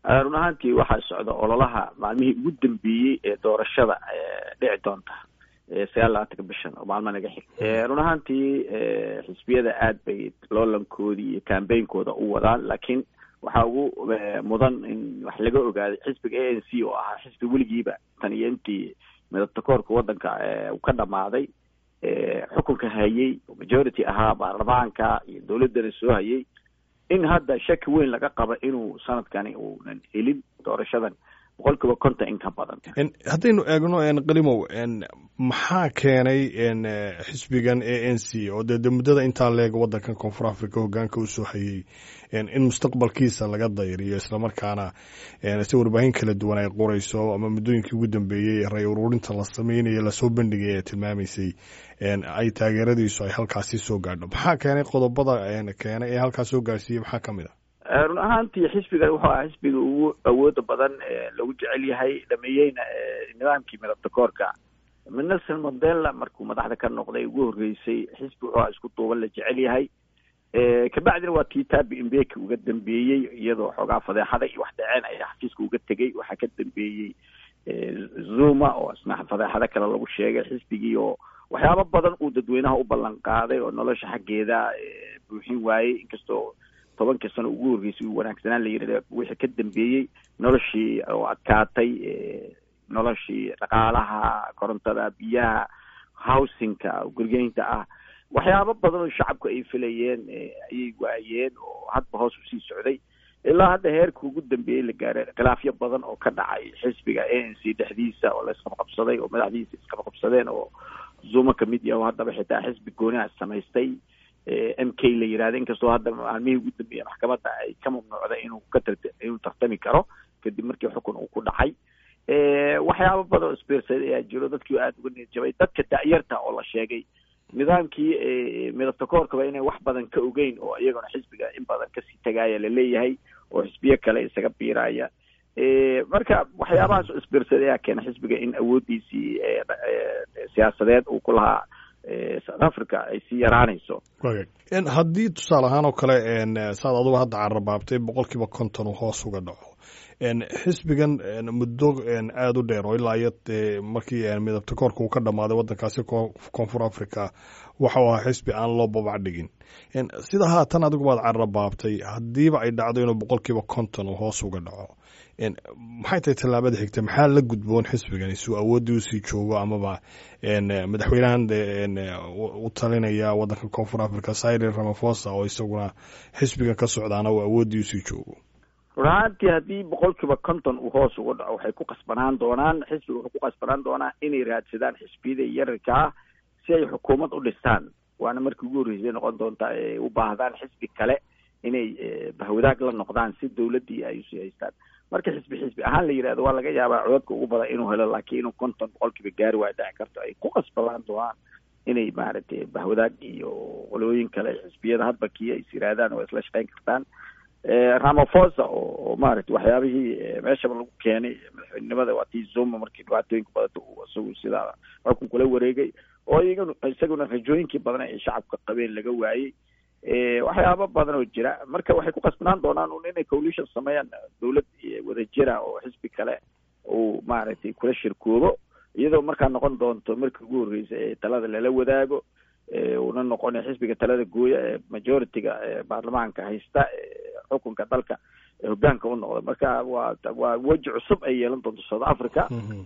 run ahaantii waxaa socda ololaha maalmihii ugu dambeeyey ee doorashada dhici doonta sagaal labaatanka bishan oo maalmo naga xig run ahaantii xisbiyada aad bay loolankoodii iyo cambainkooda u wadaan laakiin waxaa ugu mudan in wax laga ogaaday xisbiga a n c oo ahaa xisbi weligiiba tan iyo intii midabtakoorka waddanka uu ka dhamaaday xukunka hayay oo majority ahaa baarlamaanka iyo dowladdana soo hayay in hadda shaki weyn laga qabo inuu sanadkani uunan helin doorashadan boqol kiiba konton in ka badan haddaynu eegno qalimow maxaa keenay xisbigan a n c oo dee de muddada intaa leeg waddankan koonfur africa hogaanka usoo hayay in mustaqbalkiisa laga dayriyo islamarkaana si warbaahin kala duwan ay qorayso ama muddooyinkii ugu dambeeyey ray ururinta la sameynayo lasoo bandhigay ee tilmaamaysay ay taageeradiisu ay halkaasi soo gaadho maxaa keenay qodobada keenay ee halkaas soo gaarsiiyey maxaa ka mid a run ahaantii xisbigan wuxuu ahaa xisbiga ugu awooda badan lagu jecel yahay dhameeyeyna nidaamkii midabtakoorka nelson mandela markuu madaxda ka noqday ugu horreysay xisbi wuxuu ahaa isku duuban la jecel yahay kabacdina waa tii tabi imbeki uga dambeeyey iyadoo xoogaa fadeexada iyo wax dhaceen ayaa xafiiska uga tegey waxaa ka dambeeyey zuma oo isna fadeexado kale lagu sheegay xisbigii oo waxyaabo badan uu dadweynaha u ballan qaaday oo nolosha xaggeeda buuxin waayey inkastoo tobankii sano ugu horreysay uu wanaagsanaan la yidhahda wixii ka dambeeyey noloshii oo adkaatay noloshii dhaqaalaha korontada biyaha housingka gurgeynta ah waxyaabo badan oo shacabku ay filayeen ayay waayeen oo hadba hoos usii socday ilaa hadda heerka ugu dambeeyey la gaaray khilaafyo badan oo ka dhacay xisbiga a n c dhexdiisa oo la isqabqabsaday oo madaxdiisa isqabqabsadeen oo zuma kamid yaha oo haddaba xitaa xisbi gooniha samaystay m k la yihahda inkastoo hadda maalmihii ugu dambeeyey maxkamadda ay ka mamnuucday inuu ka tar inuu tartami karo kadib markii xukun uu ku dhacay waxyaabo badan oo sbersad ayaa jiro dadkii aada uga niyad jabay dadka da'yarta oo la sheegay nidaamkii midabtakoorkaba inay wax badan ka ogeyn oo iyagona xisbiga in badan kasii tagaaya laleeyahay oo xisbiyo kale isaga biiraya marka waxyaabahaas oo sbersad ayaa keena xisbiga in awooddiisii siyaasadeed uu ku lahaa south africa ay sii yaraanayso haddii tusaale ahaan oo kale saad adugu hadda carabaabtay boqol kiiba konton uu hoos uga dhaco xisbigan muddo aada u dheer oo ilaa iyo markii midabtakoorka uu ka dhammaaday waddankaasi koonfur africa waxau ahaa xisbi aan loo babac dhigin sida haatan adigu baad carabaabtay haddiiba ay dhacdo inuu boqol kiiba konton uu hoos uga dhaco maxay tahay tallaabada xigta maxaa la gudboon xisbigan suu awooddii usii joogo amaba madaxweynahan u talinaya waddanka koonfur africa cyril ramafosa oo isaguna xisbigan ka socdaana uu awooddii usii joogo run ahaantii haddii boqol kiiba konton uu hoos uga dhaco waxay ku qasbanaan doonaan xisbiga wuxuu ku qasbanaan doonaa inay raadsadaan xisbiyada yararka ah si ay xukuumad u dhistaan waana markii ugu horreysay noqon doontaa ay u baahdaan xisbi kale inay bahwadaag la noqdaan si dawladdii ay usii haystaan marka xisbi xisbi ahaan la yidhahdo waa laga yaabaa codadka ugu badan inuu helo laakiin inuu konton boqol kiiba gaari waa dhici karto ay ku qasbanaan doonaan inay maaragtay bahwadaag iyo qolooyin kale xisbiyada hadba kii ay is yihaahdaan oo isla shaqeyn kartaan ramafosa oo maaragtay waxyaabihii meeshaba lagu keenay madaxweynenimada waa tii zuma markii dhibaatooyinka badanta uu isagu sidaa xukun kula wareegay oo iyagan isaguna rajooyinkii badan ay shacabka qabeen laga waayey waxyaaba badan oo jira marka waxay ku qasbanaan doonaan un inay coalition sameeyaan dawlad wadajira oo xisbi kale uu maaragtay kula shirkoobo iyadoo markaa noqon doonto markii ugu horreysay ee talada lala wadaago una noqona xisbiga talada gooya ee majority-ga baarlamaanka haysta xukunka dalka hogaanka u noqda marka waa waa weji cusub ay yeelan doonto south africa